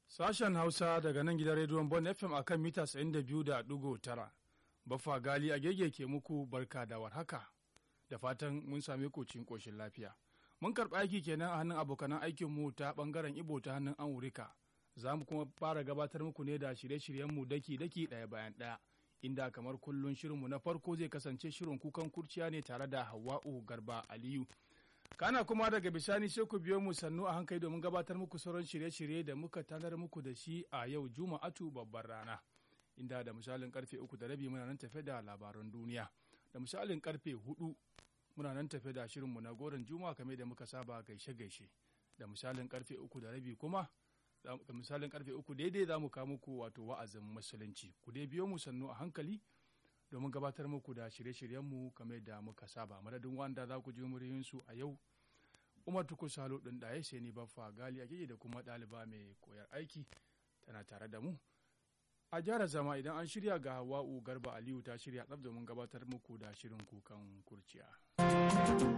Sashen Hausa daga nan gidan rediyon Bon FM akan mita 92.9. Baffa Gali a gege ke muku barka da warhaka. Da fatan mun same ku cikin koshin lafiya. Mun karɓi aiki kenan a hannun abokanan aikinmu ta ɓangaren Ibo ta hannun Amurika. Za mu kuma fara gabatar muku ne da shirye-shiryenmu daki-daki ɗaya bayan ɗaya. Inda kamar kullum shirinmu na farko zai kasance shirin kukan kurciya ne tare da Hawwa'u Garba Aliyu. kana kuma daga bisani sai ku biyo mu sannu a hankali domin gabatar muku sauran shirye-shirye da muka tanar muku da shi a yau juma'atu babbar rana inda da misalin karfe uku da rabi muna nan tafe da labaran duniya da misalin karfe hudu muna nan tafe da shirinmu na goron juma'a kamar da muka saba gaishe-gaishe da misalin karfe uku da rabi kuma da misalin karfe uku daidai za mu kawo muku wato wa'azin musulunci ku dai biyo mu sannu a hankali domin gabatar muku da shirye-shiryenmu kamar da muka saba madadin wanda za ku ji muryoyinsu a yau umar tuku salo ɗin ɗaya sai ni baffa gali a da kuma ɗaliba mai koyar aiki tana tare da mu a gyara zama idan an shirya ga hawa'u garba aliyu ta shirya tsab domin gabatar muku da shirin kukan kurciya